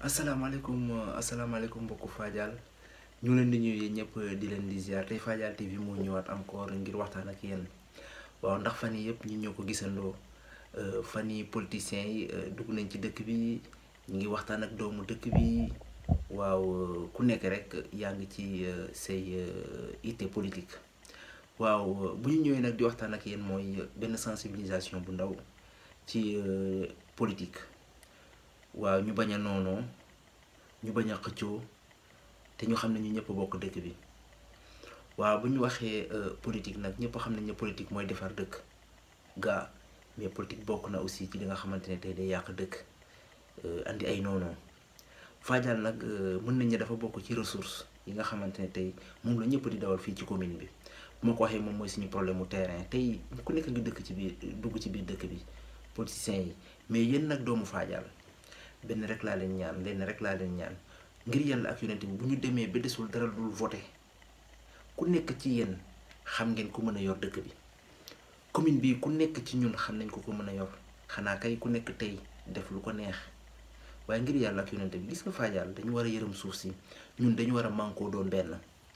asalaamaaleykum asalaamaaleykum mbokku Fadial ñu leen di ñëw ñëpp di leen di ziar tey Fadial TV moo ñëwaat encore ngir waxtaan ak yéen waaw ndax fan yii yëpp ñu ñoo ko gisandoo fan yii politiciens yi dugg nañ ci dëkk bi ñu ngi waxtaan ak doomu dëkk bi waaw ku nekk rek yaa ngi ci say ité politique waaw bu ñu ñëwee nag di waxtaan ak yéen mooy benn sensibilisation bu ndaw ci politique. waaw ñu bañ a noonoo ñu bañ a xëccoo te ñu xam ne ñu ñëpp bokk dëkk bi waaw bu ñu waxee politique nag ñëpp xam nañ ne politique mooy defar dëkk gaa mais politique bokk na aussi ci li nga xamante ne tey day yàq dëkk andi ay noonoo Fadial nag mën nañ ne dafa bokk ci ressource yi nga xamante ne tey moom la ñëpp di dawal fii ci commune bi bu ma ko waxee moom mooy suñu problème mu terrain tey ku nekk ngi dëkk ci biir dugg ci biir dëkk bi politiciens yi mais yéen nag doomu Fadial benn rek laa leen ñaan lenn rek laa leen ñaan ngir yàlla ak yonent bi bu ñu demee ba desul dara dul voté ku nekk ci yéen xam ngeen ku mën a yor dëkk bi commune bi ku nekk ci ñun xam nañ ko ko mën a yor xanaa kay ku nekk tey def lu ko neex waaye ngir yàlla ak yonent bi gis nga Fadial dañu war a yërëm suuf si ñun dañu war a mànkoo doon benn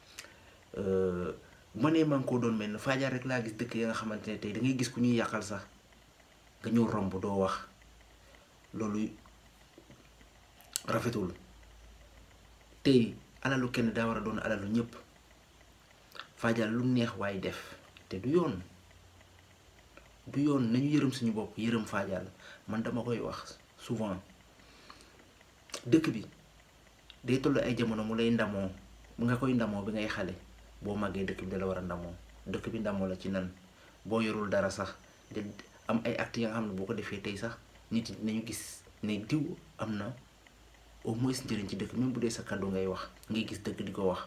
bu ma nee mànkoo doon benn Fadial rek laa gis dëkk ya nga xamante ne tey da ngay gis ku ñuy yàqal sax nga ñëw romb doo wax loolu. rafetul tey alalu kenn daa war a doon alalu ñëpp Fadial lu neex waaye def te du yoon du yoon nañu yërëm suñu bopp yërëm Fadial man dama koy wax souvent dëkk bi day toll ay jamono mu lay ndamoo mu nga koy ndamoo bi ngay xale boo màggee dëkk bi da la war a ndamoo dëkk bi ndamoo la ci nan boo yorul dara sax de am ay actes ya nga xam ne boo ko defee tey sax nit ñi nañu gis ne diw am na au moins njëriñ ci dëkk même bu dee sa kàddu ngay wax ngay gis dëgg di ko wax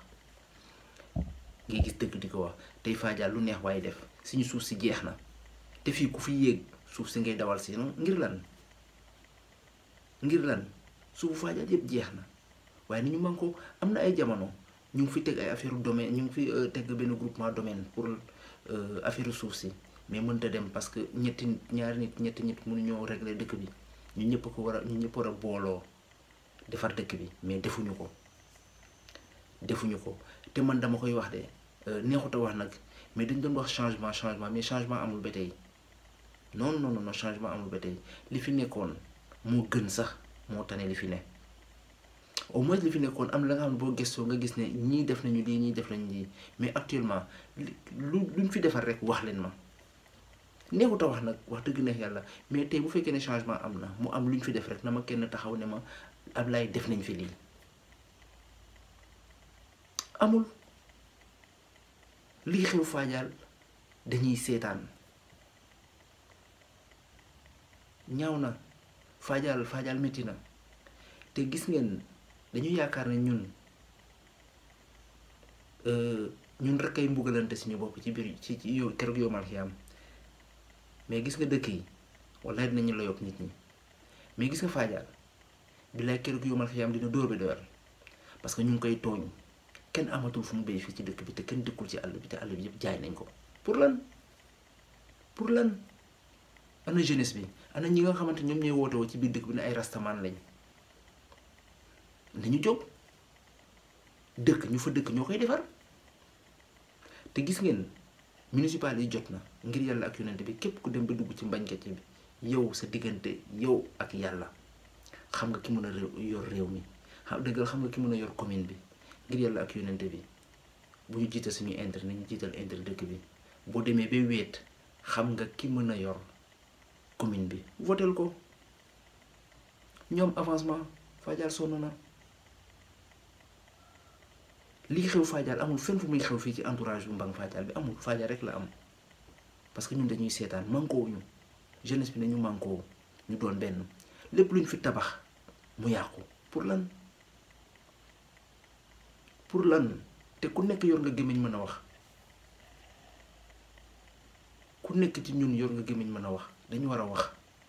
ngay gis dëgg di ko wax tey Fadial lu neex waaye def suñu suuf si jeex na te fii ku fi yéeg suuf si ngay dawal si ngir lan ngir lan suufu Fadial yëpp jeex na waaye ni ñu man ko am na ay jamono ñu ngi fi teg ay affaire domaine ñu ngi fi teg benn groupement domaine pour affaire suuf si mais mënta dem parce que ñetti ñaari nit ñetti nit mënuñoo régler dëkk bi ñu ñëpp ko war a ñu ñëpp war a booloo defar dëkk bi mais defuñu ko defuñu ko te man dama koy wax de neexut a wax nag mais dañ doon wax changement changement mais changement amul ba tey non non non changement amul ba tey li fi nekkoon moo gën sax moo tane li fi ne au moins li fi nekkoon am la nga xam ne boo gëstoo nga gis ne ñii def nañu lii ñii def nañu lii mais actuellement lu luñ fi defar rek wax leen ma neexut a wax nag wax dëgg neex yàlla mais tey bu fekkee ne changement am na mu am lu ñu fi def rek na ma kenn taxaw ne ma Ablaye def nañ fi lii amul lii xew Fadial dañuy seetaan ñaaw na Fadial Fadial métti na te gis ngeen dañu yaakaar ne ñun ñun rek ay mbugalante suñu bopp ci biir ci ci yow keroog yow mal xiyaam mais gis nga dëkk yi wallaay dinañu la yokk nit ñi mais gis nga Fadial bilaay keroog yomal xiyaam dina dóor bi doyal parce que ñu ngi koy tooñ kenn amatul fu mu béy fii ci dëkk bi te kenn dëkkul ci àll bi te àll bi yëpp jaay nañ ko pour lan pour lan ana jeunesse bi ana ñi nga xamante ñoom ñooy woote woo ci biir dëkk bi ne ay rastaman lañ nañu jóg dëkk ñu fa dëkk ñoo koy defar te gis ngeen municipal yi jot na ngir yàlla ak yonent bi képp ku dem ba dugg ci mbañkat bi yow sa diggante yow ak yàlla xam nga ki mën a yor réew mi xam dëggal xam nga ki mën a yor commune bi ngir yàlla ak yonente bi bu ñu jiital suñuy intérêt nañu jiital intérêt dëkk bi boo demee ba wéet xam nga ki mën a yor commune bi votel ko ñoom avancement Fadial sonn na lii xew Fadial amul fenn fu muy xew fii ci entourage bu mbang Fadial bi amul Fadial rek la am parce que ñun dañuy seetaan mànkoo ñu jeunesse bi nañu mànkoo ñu doon benn lépp lu ñu fi tabax mu yàqu pour lan pour lan te ku nekk yor nga gémmiñ mën a wax ku nekk ci ñun yor nga gémmiñ mën a wax dañu war a wax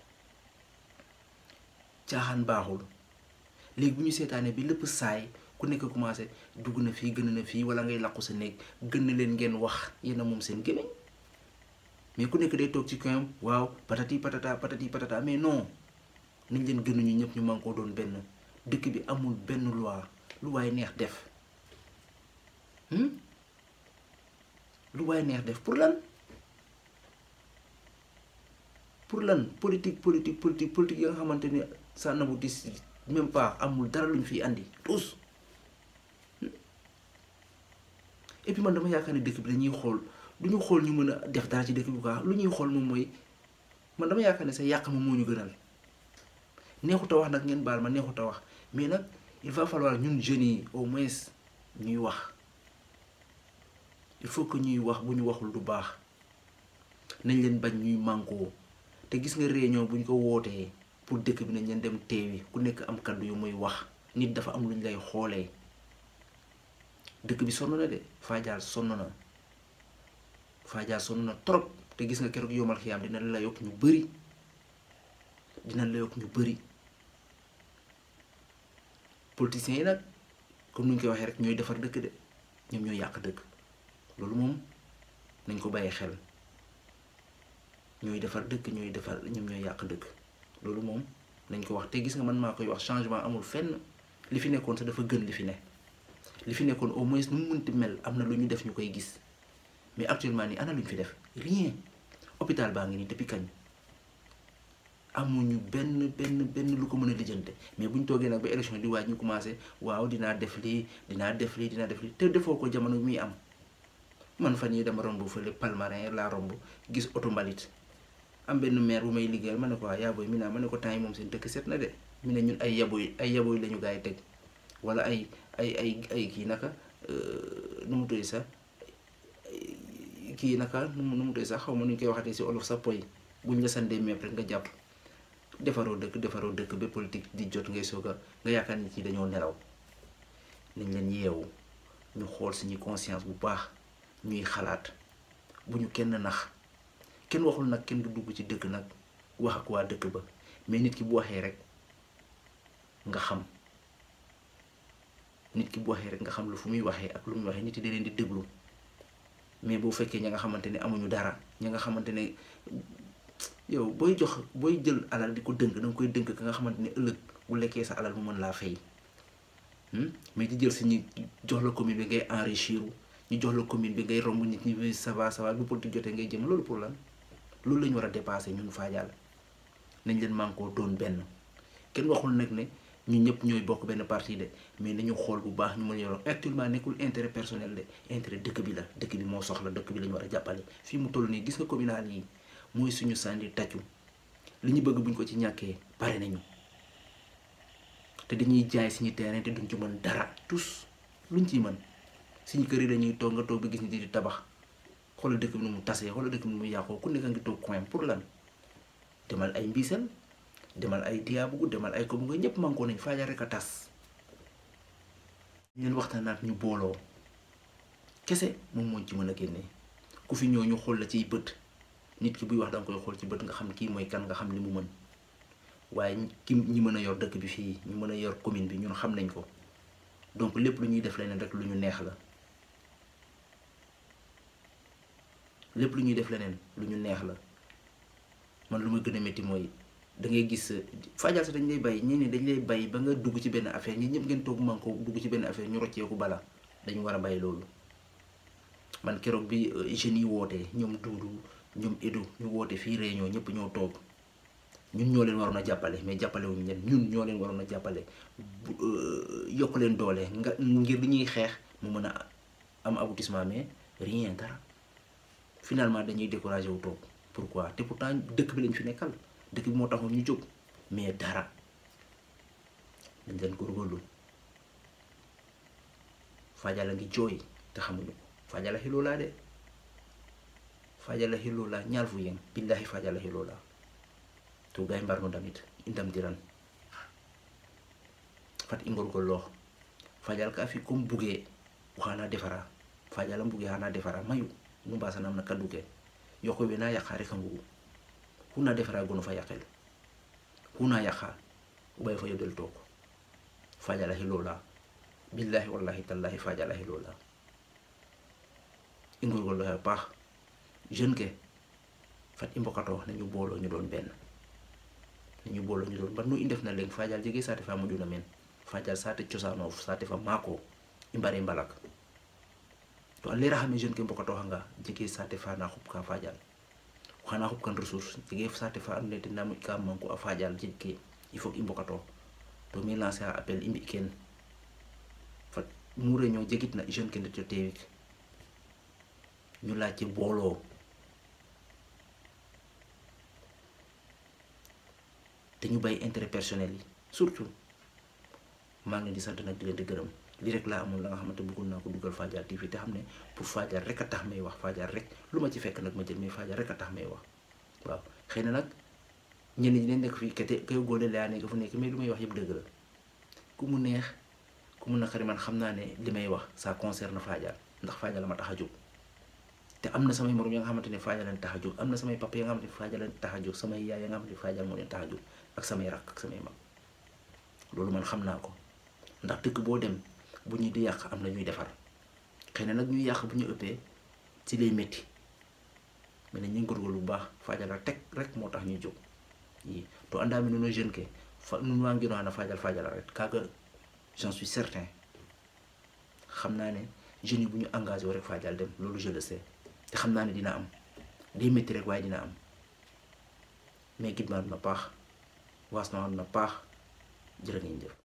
caaxaan baaxul léegi bu ñu seetaanee bi lépp saay ku nekk commencé dugg na fii gën na fii wala ngay làqu sa néeg gën na leen ngeen wax yéen a moom seen gémmiñ mais ku nekk day toog ci coin waaw patati patata patati patata mais non nañ leen gënuñu ñëpp ñu man koo doon benn dëkk bi amul benn loi lu waay neex def lu waay neex def pour lan pour lan politique politique politique politique yi nga xamante ni ça n'aboutit même pas amul dara lu ñu fiy andi tous et puis man dama yaakaar ne dëkk bi dañuy xool du ñu xool ñu mën a def dara ci dëkk bi quoi lu ñuy xool moom mooy man dama yaakaar ne sa yàq ma moo ñu gënal neexut a wax nag ngeen baal ma neexut a wax mais nag il va falloir ñun jeunes yi au moins ñuy wax il faut que ñuy wax bu ñu waxul du baax nañ leen bañ ñuy mànkoo te gis nga réunion bu ñu ko wootee pour dëkk bi nañ leen dem teewi ku nekk am kaddu yu muy wax nit dafa am lu ñu lay xoolee dëkk bi sonn na de Fadial sonn na Fadial sonn na trop te gis nga keroog yomal xiyaam dina la yokk ñu bëri dina la yokk ñu bëri politiciens yi nag comme ni ñu koy waxee rek ñooy defar dëkk de ñoom ñooy yàq dëkk loolu moom nañ ko bàyyi xel ñooy defar dëkk ñooy defar ñoom ñooy yàq dëkk loolu moom nañ ko wax te gis nga man maa koy wax changement amul fenn li fi nekkoon sax dafa gën li fi ne li fi nekkoon au moins nu mu mënti mel am na lu ñu def ñu koy gis mais actuellement nii ana lu ñu fi def rien hôpital baa ngi nii depuis kañ amuñu benn benn benn lu ko mën a lijjante mais bu ñu toogee nag ba élection di waaj ñu commencé waaw dinaa def lii dinaa def lii dinaa def lii te defoo ko jamono muy am man fan yii dama romb fële Palmarin laa romb gis oto mbalit am benn maire bu may liggéeyal ma ne ko waa yaboy mi naa ma ne ko temps yi moom seen dëkk set na de mi ne ñun ay yaboy ay yaboy la ñu gaa yi teg wala ay ay ay ay kii naka nu mu tudd sax kii naka nu mu nu mu tudd sax xaw ma nu ñu koy waxatee si olof sa poy buñ la sandee meeb rek nga jàpp defaroo dëkk defaroo dëkk ba politique di jot ngay soog a nga yaakaar ni ci dañoo nelaw nañ leen yeewu ñu xool suñu conscience bu baax ñuy xalaat bu ñu kenn nax kenn waxul nag kenn du dugg ci dëkk nag wax ak waa dëkk ba mais nit ki bu waxee rek nga xam nit ki bu waxee rek nga xam lu fu muy waxee ak lu muy waxee nit yi da leen di déglu mais boo fekkee ña nga xamante ne amuñu dara ña nga xamante ne yow booy jox booy jël alal di ko dënk da nga koy dënk ka nga xamante ne ëllëg bu lekkee sa alal mu mën laa fay mais di jël si ñi jox la commune bi ngay enrichir ñu jox la commune bi ngay romb nit ñi ça va ça va bu politique jotee ngay jëm loolu pour lan loolu la ñu war a dépasser ñun Fadial nañ leen mànkoo doon benn kenn waxul nag ne ñun ñëpp ñooy bokk benn parti de mais nañu xool bu baax ñu mën yoroon actuellement nekkul intérêt personnel de intérêt dëkk bi la dëkk bi moo soxla dëkk bi la ñu war a jàppale fii mu toll nii gis nga communal yi mooy suñu sànni tàccu li ñu bëgg buñ ko ci ñàkkee pare nañu te dañuy jaay suñu terrain te duñ ci mën dara tous luñ ciy mën suñu kër yi dañuy toog nga toog ba gis nit di tabax xoolal dëkk bi nu mu tasee xoolal dëkk bi nu mu yàqoo ku nekk ngi toog coin pour lan demal ay mbiisal demal ay diyaabugu demal ay ko bu nga ñëpp mànkoo nañ Fadial rek a tas ñeen waxtaanaat ñu booloo kese moom mooñ ci mën a génnee ku fi ñëw ñu xool la ciy bët nit ki buy wax danga koy xool ci bët nga xam kii mooy kan nga xam li mu mën waaye ki ñi mën a yor dëkk bi fii ñu mën a yor commune bi ñun xam nañ ko donc lépp lu ñuy def leneen rek lu ñu neex la lépp lu ñuy def leneen lu ñu neex la man lu ma gën a métti mooy da ngay gis Fadial sax dañ lay bàyyi ñeneen dañ lay bàyyi ba nga dugg ci benn affaire ñi ñëpp ngeen toog man ko dugg ci benn affaire ñu rocceeku bala dañu war a bàyyi loolu man keroog bi jeunes yi wootee ñoom Duudu ñoom Edu ñu woote fii réunion ñëpp ñoo toog ñun ñoo leen waroon a jàppale mais jàppale wuñu leen ñun ñoo leen waroon a jàppale yokk leen doole nga ngir li ñuy xeex mu mën a am aboutissement mais rien dara finalement dañuy découragé wu toog pourquoi te pourtant dëkk bi lañ fi nekkal dëkk bi moo taxoon ñu jóg mais dara dañ leen góorgóorlu Fadial a ngi jooy te xamuñu ko Fadial a xiloola de Fadial a xiloola ñaal fu yeng billahi Fadial a xiloola to gay mbarno damit i ndamtiran fat i ngorgorloox Fadial ka fi comme bugee waxana defara Fadial a mbuge xana defara mayu nu mbasanam na kaddu ke yoqo we na yaqa rek a mbugu xuna defara gono fa yaqel xuna yaqa o ɓay fa yodel took Fadial a xiloola billahi wallahi tallahi Fadial a xiloola i ngorgorlooxe a paax jeune ke fat i mbokatoox nañu booloo ñu doon benn nañu booloo ñu doon ba nu i ndef na leŋ Fadial jege saate fa moƴuna meen fajal sate cosano sate fa mako imbare mbalak to a lera xame jeune ke mbokato xanga jege sate fa na xup ka fajal xana xup kan ressource jege sate fa ando naye tena moƴ ka manko a fajal jeg ke il faut i mbokato to mi lancer a appel i mbi ken fat mu réunion jegit na jeune ke ndet yo teewik ñu laaj ci booloo te ñu bàyyi intérêt personnel yi surtout maa ngi leen di sant nag di leen di gërëm li rek laa amoon la nga xamante bëggoon naa ko dugal Fadial TV te xam ne pour Fadial rek a tax may wax Fadial rek lu ma ci fekk nag ma jël mais Fadial rek a tax may wax waaw xëy na nag ñenn ñi dañ nekk fii kete kay góole laa nekk fu nekk mais lu may wax yëpp dëgg la ku mu neex ku mu naqari man xam naa ne li may wax ça concerne Fadial ndax Fadial la ma tax a jóg te am na samay morom ya nga xamante ne Fadial leen tax a jóg am na samay papa ya nga xamante ne Fadial leen tax a jóg samay yaay ya nga xamante ne Fadial moo leen tax a jóg ak samay rakk ak samay mag loolu man xam naa ko ndax dëkk boo dem bu ñu di yàq am na ñuy defar xëy na nag ñuy yàq bu ñu ëppee ci lay métti mais ne ñu ngi góorgóorlu bu baax Fadial la teg rek moo tax ñuy jóg yi to andaami nuno jeune ke fa nun waa ngino xana Fadial Fadial rek kaaga j'en suis certain xam naa ne jeunes yi bu ñu engagé wu rek Fadial dem loolu je le sais te xam naa ne dina am day métti rek waaye dina am mais gidmaa na paax waas na na paax jërë ngeen jëf